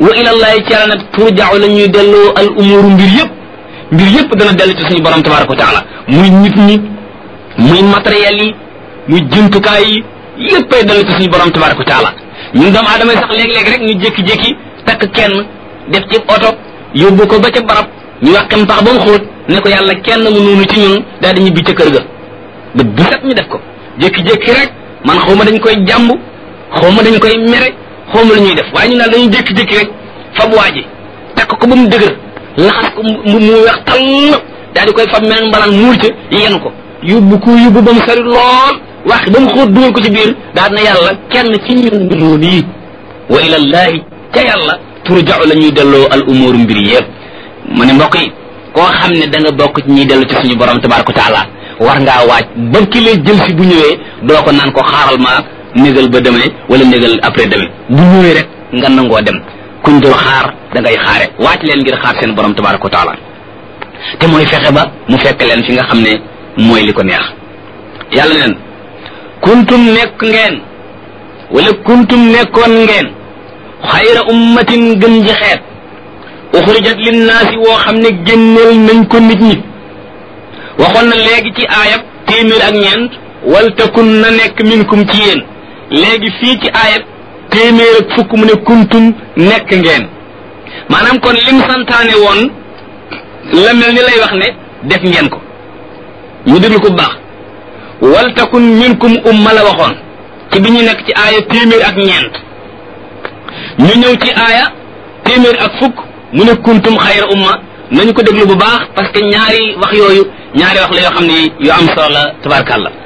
wa ilallahi ci yàlla nag turja'u la ñuy delloo al umuru mbir yëpp mbir yëpp dana dellu ci suñu borom tabaraka wa taala muy nit ñi muy matériel yi muy jumtukaay yi yëppay dellu ci suñu borom tabaraka wa taala ñun doomu aadama yi sax léeg-léeg rek ñu jékki-jékki takk kenn def ci oto yóbbu ko ba ca barab ñu wàqem pax ba mu xóot ne ko yàlla kenn mu noonu ci ñun daal di ñibbi ca kër ga bët bu set ñu def ko jékki-jékki rek man xaw ma dañ koy jàmb xaw ma dañ koy mere xaw ma lu ñuy def waaye ñu naan dañuy jékki-jékki rek fab waa ji takk ko ba mu dëgër laxas ko mu mu weex tall daal di koy fab meneen mbalaan muur ca yenu ko yóbbu ko yóbbu ba mu sori lool wax ba mu xóot dugal ko ci biir daal na yàlla kenn ci ñun loolu yi wa ilallahi ca yàlla turja'u la ñuy delloo al umuru mbir yëpp mu ne mbokk yi koo xam ne da nga bokk ci ñuy dellu ci suñu borom tabaraka taala war ngaa waaj ba ki lay jël si bu ñëwee doo ko naan ko xaaral ma négal ba demee wala négal après demee bu ñëwee rek nga nangoo dem kuñ dul xaar da ngay xaare waaj leen ngir xaar seen borom tabaraka taala te mooy fexe ba mu fekk leen fi nga xam ne mooy li ko neex yàlla neen kuntum nekk ngeen wala kuntum nekkoon ngeen xayra ummatin gën ji xeet uxrijat linnaasi woo xam ne génneel nañ ko nit ñi waxoon na léegi ci aayab téeméer ak ñeent wal takun na nekk minkum ci yéen léegi fii ci aayab téeméer ak fukk mu ne kuntum nekk ngeen maanaam kon lim santaane woon la mel ni lay wax ne def ngeen ko ñu déglu ko bu baax wal takun minkum umma la waxoon ci bi ñu nekk ci aaya téeméer ak ñeent ñu ñëw ci aaya téeméer ak fukk mu ne kuntum xayra umma nañu ko déglu bu baax parce que ñaari wax yooyu ñaari wax la yoo xam ne yu am solo la tabarkàlla